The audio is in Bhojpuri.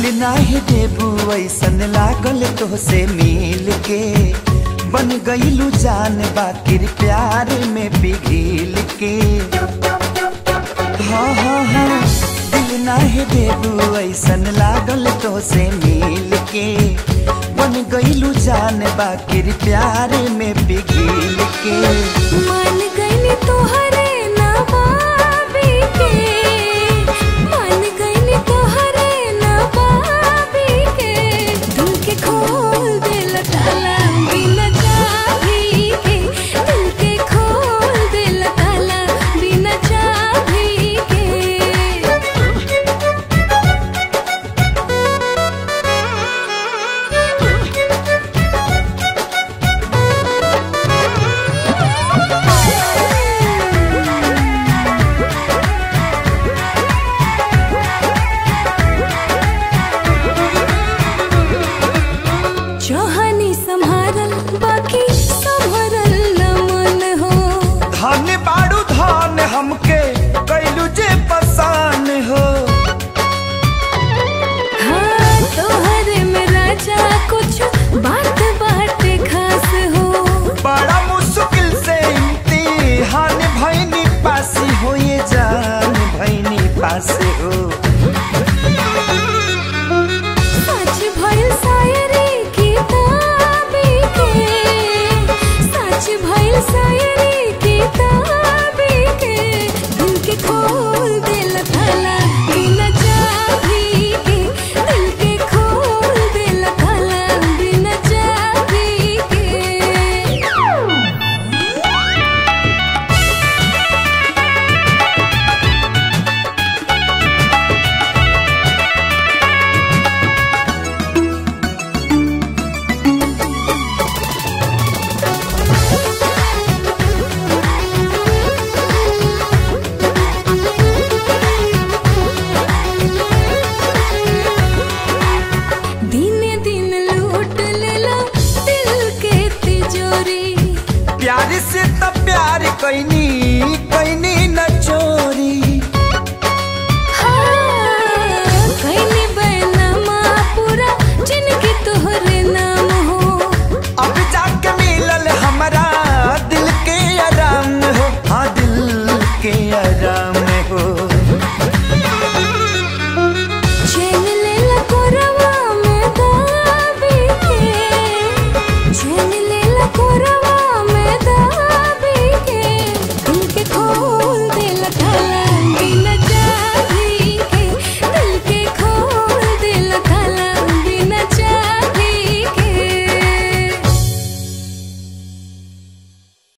नाही देबू ऐसन लागल तोहसे मिल के बन गईलू जान बाकिर प्यार में पिघिल के हाँ हाँ हाँ दिल नाही देबू ऐसन लागल तोहसे मिल के बन गईलू जान बाकिर प्यार में पिघिल के मान गईली तोहरे नवाबी के मान गईली तोहरे नवाबी के दिल के खोल दिल ताला बिना चाबी के दिल के खोल दिल ताला बिना चाबी के चाहनी संभारल बाकी संभरल न मन हो धन बाड़ू धन हमके कैलू जे पसान हो हाँ तोहरे में राजा कुछ बात बाटे खास हो बड़ा मुश्किल से इम्तिहान भैनी पासी हो ये जान भैनी पास हो